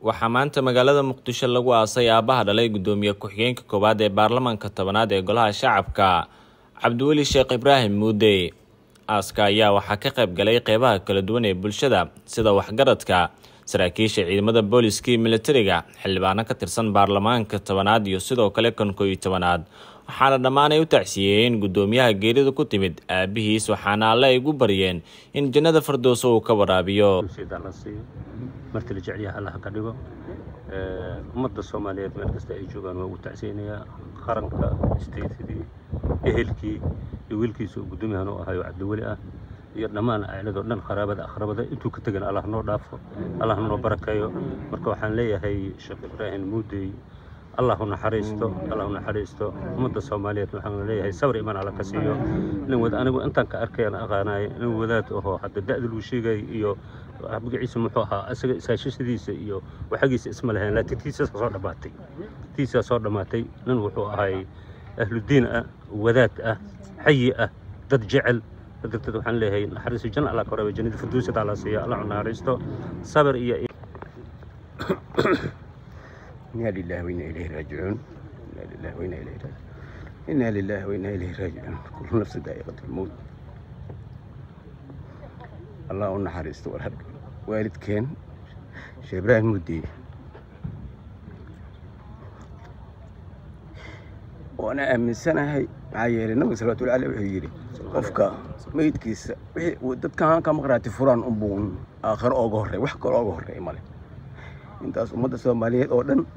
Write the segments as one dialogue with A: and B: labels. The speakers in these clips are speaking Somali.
A: waxaa maanta magaalada muqdisho lagu aasay aabbaha dhalay guddoomiye ku-xigeenka koowaad ee baarlamaanka tobanaad ee golaha shacabka cabdiweli sheekh ibraahim muude aaska ayaa waxaa ka qayb galay qeybaha kala duwan ee bulshada sida waxgaradka saraakiisha ciidamada booliska iyo militariga xildhibaano ka tirsan baarlamaanka tobanaad iyo sidoo kale kan koo iyo tobanaad waxaana dhammaan ay u tacsiyeeyeen guddoomiyaha geerida ku timid aabihiis waxaana alle ay ugu baryeen in jannada fardooso uu ka waraabiyo
B: marti la jecelyaha allaha ka dhigo ummadda soomaaliyeed meel kasta ay joogaan waa ugu tacsiyeynayaa qaranka isteytadii ehelkii iyo wiilkiisa uu guddoomiyahan u ahayo cabdiweli ah iyo dhammaan acladoo dhan qaraabada aqrabada intuu ka tegan allah noo dhaafo allah noo barakeeyo marka waxaan leeyahay sheekh ibraahim muudey allah u naxariisto allah u naxariisto ummadda soomaaliyeed waxaan leeyahay sabr imaan alla ka siiyo nin wada anigu intaan ka arkayaan aqaanaay nin wadaad ahoo hadda da'da luu sheegay iyo magaciisa muxuu ahaa isaga isaashashadiisa iyo waxagiisa isma lahayn laakiin tiisaa soo dhammaatay tiisaa soo dhammaatay nin wuxuu ahay ahludiin ah wadaad ah xayi ah dad jecel darteed waxaan leeyahay naxariisto janna allah ka waraabe jannada firdowsada alla siiya allah u naxariisto sabr iyo
C: إنا لله وإنا إليه راجعون إنا لله وإنا إليه راجعون إنا لله وإنا إليه راجعون كل نفس ذائقة الموت الله أن حريست والهرب والد كان شيخ إبراهيم مدي وأنا أمن سنة هاي معايا النبي صلى الله عليه وسلم qofka meydkiisa dadkan ka maqraati furaan unbuun aakhiro ooga horreey wax kale ooga horreey male intaas ummadda soomaaliyeed oo dhan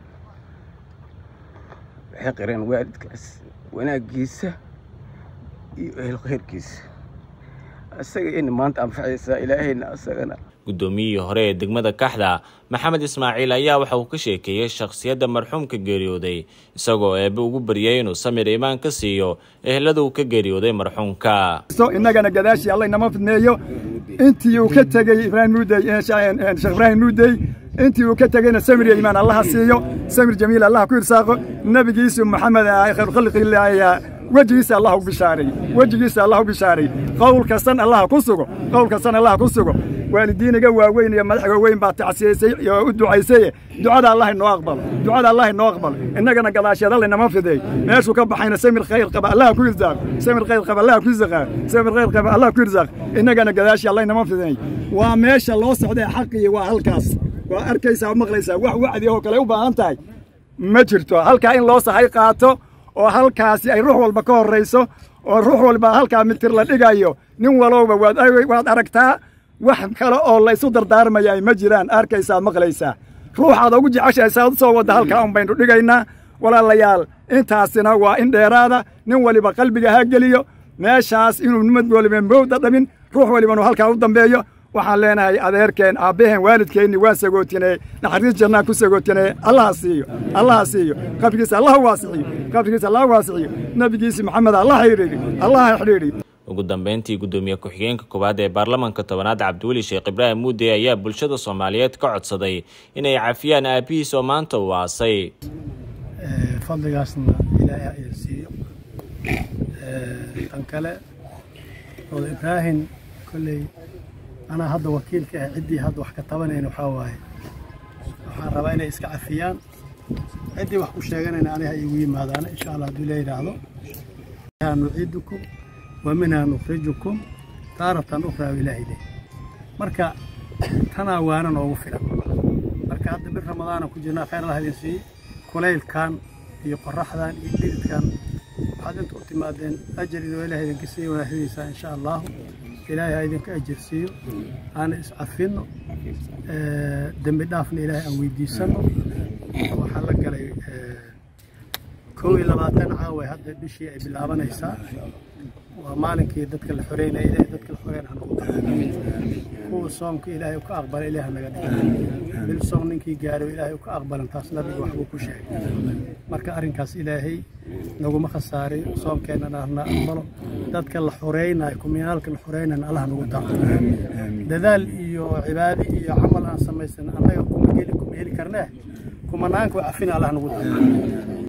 C: waxay qireen waalidkaas wanaaggiisa iyo ehel khayrkiisa isaga in maanta anfacaysaa ilaahayna isagana
A: guddoomiyihii hore ee degmada kaxda maxamed ismaaciil ayaa waxa uu ka sheekeeyey shakhsiyadda marxuumka geeriyooday isagoo eebbe ugu baryay inuu samir imaan ka siiyo ehelada uu ka geeriyooday marxuumka
D: innagana gadaashii alla inama fidneeyo intii uu ka tegey ibraahim muudey sheekh ibraahim muudey intii uu ka tegeyna samir imaan allaha siiyo samir jamiil allah ku irsaaqo nebigiisu maxamed khayr khalqillaah wejigiisa allah u bishaaray wejigiisa allah u bishaaray qowl kastan allah ku sugo qowl kastan allah ku sugo waalidiiniga waaweyn iyo madaxga weyn baa tacsiyaysay oo u ducaysaye ducada allah inoo aqbalo ducada allah inoo aqbalo innagana gadaasheed alla inama fideey meeshuu ka baxayna samir khayr qaba allah ku irsaaq samir khayr qaba allah ku irsaaq samir khayr qaba allah ku irsaaq innagana gadaashi allah inama fideey waa meesha loo socday xaqii waa halkaas waa arkaysaa maqlaysaa wax wacdi oo kale u baahan tahay ma jirto halkaa in loo sahay qaato oo halkaasi ay ruux walba ka horrayso oo ruux walba halkaa mitir la dhigayo nin walowba waad aragtaa wax kale oo laysu dardaarmaya ma jiraan arkaysaa maqlaysaa ruuxaad ugu jeceshahay saad u soo wadda halkaa un baynu dhigaynaa walaalayaal intaasina waa in dheeraada nin waliba qalbiga ha geliyo meeshaas inuu nimad waliba mowda dhamin ruux walibanu halkaa u dambeeyo waxaan leenahay adeerkeen aabbaheen waalidkeenni waa sagootinee naxariis jannaa ku sagootinee allaha siiyo allaha siiyo qabrigiisa allah waasiciyo qabrigiisa allah waasiciyo nebigiisi maxamed allah xidhiidhi allaha xidhiidhi
A: ugu dambeyntii guddoomiye ku-xigeenka koowaad ee baarlamaanka tobanaad cabdiweli sheekh ibraahim muude ayaa bulshada soomaaliyeed ka codsaday inay cafiyaan aabbihiis oo maanta uu aasay
E: fadligaasna ilaahay idin siiyo tan kale oda ibraahim kolley anaa hadda wakiilka ah ciddii hadda wax ka tabanayna waxaa waaye waxaan rabaa inay iska cafiyaan ciddii wax ku sheeganayna aniga igu yimaadaana insha allah hadduu la yidhaahdo nuciidukum wa minhaa nukhrijukum taaratan ukhraa ilaahi leh marka tanaa waana noogu filan marka hadda bir ramadaana ku jirnaa khayr allah idin siiye kulaylkan iyo qoraxdan iyo dhididkan waxaad inta u timaadeen ajar idoo ilaah idinka siiyo wanaaxdiisa insha allahu ilaahay ha idinka ajir siiyo aana iscafinno dembi dhaafna ilaahay aan weydiisanno waxaa la galay kow iyo labaatan caawa hadda bishii ay bilaabanaysaa waa maalinkii dadka la xoreynaya ilaahay dadka la xoreyn ha noqdo kuwa soomka ilaahay u ka aqbala ilaah ha naga dhigo bil soom ninkii gaaro ilaahay u ka aqbalan taas nabiga waxbuu ku sheegay marka arrinkaas ilaahay naguma khasaariyo soomkeennana na aqbalo dadka la xoreynayo kuminaalka la xoreynayna allah nagu daqo dadaal iyo cibaado iyo camal aan samaysan annaga kuma geli kuma heli karnee kumanaanka waa cafina allah nagu daqo